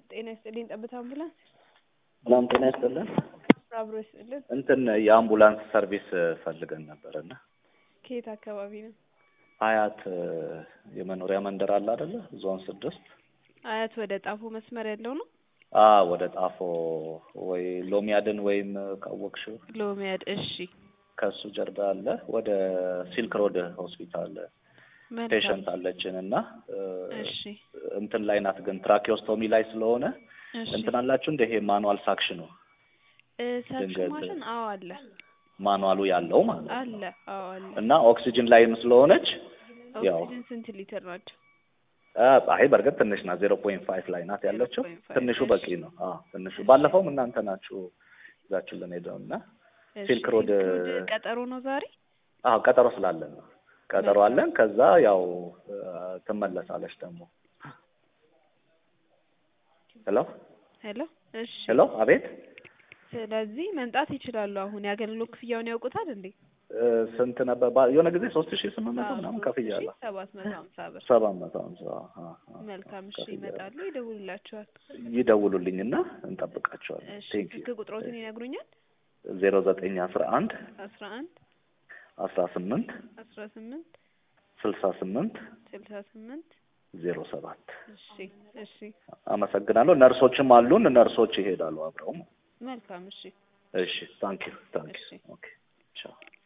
ጤና ይስጥልኝ። ጠብታ አምቡላንስ ሰላም ጤና ይስጥልን። አብሮ ይስጥልን። እንትን የአምቡላንስ ሰርቪስ ፈልገን ነበር እና ከየት አካባቢ ነው? አያት የመኖሪያ መንደር አለ አይደለ? ዞን ስድስት አያት ወደ ጣፎ መስመር ያለው ነው። አ ወደ ጣፎ ወይ ሎሚያድን ወይም ካወቅሽው ሎሚያድ። እሺ ከሱ ጀርባ አለ። ወደ ሲልክ ሮድ ሆስፒታል መልካም። ፔሸንት አለችን እና እሺ እንትን ላይ ናት፣ ግን ትራኪዮስቶሚ ላይ ስለሆነ እሺ እንትን አላችሁ እንደ ይሄ ማኑዋል ሳክሽኑ እ ሳክሽን ድንገት- ማሽን አዎ አለ ማኑዋሉ ያለው ማለት ነው አለ አዎ አለ። እና ኦክሲጅን ላይም ስለሆነች ያው ኦክሲጅን ስንት ሊትር ናቸው? አ፣ አይ በእርግጥ ትንሽ ናት። ዜሮ ፖይንት ፋይቭ ላይ ናት ያለችው። 0.5 ትንሹ እሺ። በቂ ነው። አዎ ትንሹ ባለፈውም እናንተ ናችሁ ይዛችሁልን ሄደው እና እሺ፣ ሲልክ ሮድ- ሲልክ ሮድ ቀጠሮ ነው ዛሬ። አዎ ቀጠሮ ስላለን ነው ቀጠሮ መልካም። አለን። ከዛ ያው አ፣ ትመለሳለች ደግሞ። ሄሎ ሄሎ እሺ። ሄሎ፣ አቤት ስለዚህ መምጣት ይችላሉ። አሁን የአገልግሎት ክፍያውን ያውቁታል እንዴ? እ፣ ስንት ነበር ባ- የሆነ ጊዜ ሶስት ሺህ ስምንት መቶ ምናምን ከፍያለሁ። ሰባት መቶ ሀምሳ ብር። ሰባት መቶ ሀምሳ አ፣ አ፣ መልካም እሺ፣ ከፍያለሁ። ይመጣሉ፣ ይደውሉላችኋል። ይደውሉልኝና እንጠብቃቸዋለን። እሺ ቴንክ ዩ ስልክ ቁጥሮትን ይነግሩኛል? ዜሮ ዘጠኝ አስራ አንድ አስራ አንድ አስራ ስምንት አስራ ስምንት ስልሳ ስምንት ስልሳ ስምንት ዜሮ ሰባት እሺ እሺ አመሰግናለሁ። ነርሶችም አሉን። ነርሶች ይሄዳሉ አብረው። መልካም እሺ እሺ ታንክ ዩ ታንክ እሺ። ዩ ኦኬ ቻው